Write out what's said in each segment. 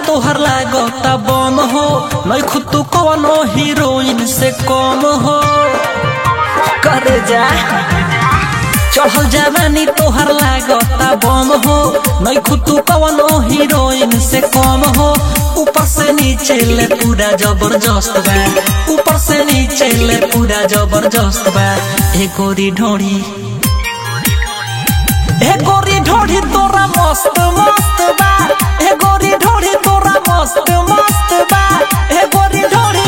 तोहर लागता बम हो नहीं खुद तू कवनो हीरोइन से कम हो करे जा चढ़ल जवानी तोहर लागता बम हो नहीं खुद तू कवनो हीरोइन से कम हो ऊपर से नीचे ले पूरा जबरदस्त बा ऊपर से नीचे ले पूरा जबरदस्त बा ए गोरी ढोड़ी ए गोरी ढोड़ी तोरा मस्त मस्त बा ए गोरी ढोड़ी तोरा मस्त मस्त बा ए गोरी ढोड़ी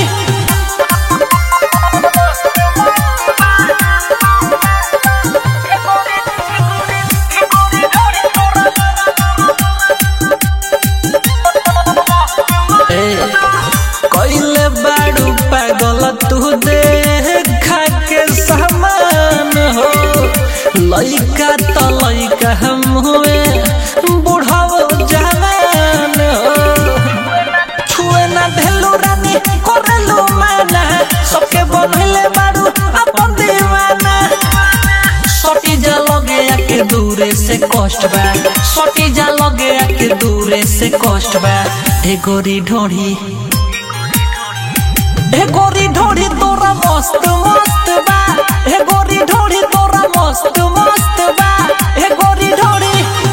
कैले बाड़ू पागल तू देखा के समान हो लइका त लइका हम हुए बुढ़ाओ जवान हो छुए ना ढेलू रानी करेलू माना सबके बनले बाड़ू अपन दीवाना सटी जा लगे आके दूरे से कष्ट बा सटी जा लगे आके दूरे से कष्ट बा ए गोरी ढोढ़ी ए गोरी ढोढ़ी तोरा मस्त मस्त बा ए गोरी ढोढ़ी तोरा मस्त मस्त बा ए गोरी ढोढ़ी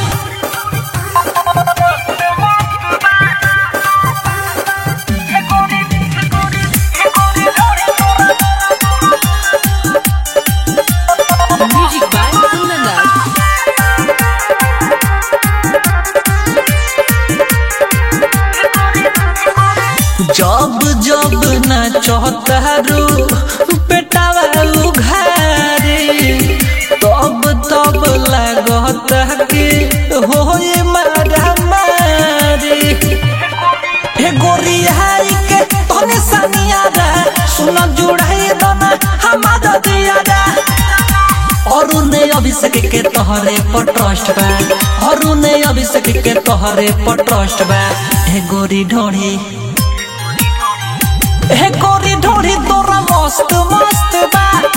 Music by Kunanda. जब जब ना चौतारू पेटावा उघारे तब तब लागत कि होए मारा मारे हे गोरी हाई के तने सनिया रा सुन जुड़ाई दना हमारा दिया रा और ने अभिषेक के तोहरे पर ट्रस्ट बा और ने अभिषेक के तोहरे पर ट्रस्ट बा हे गोरी ढोढ़ी हे गोरी ढोढ़ी तोरा मस्त मस्त बा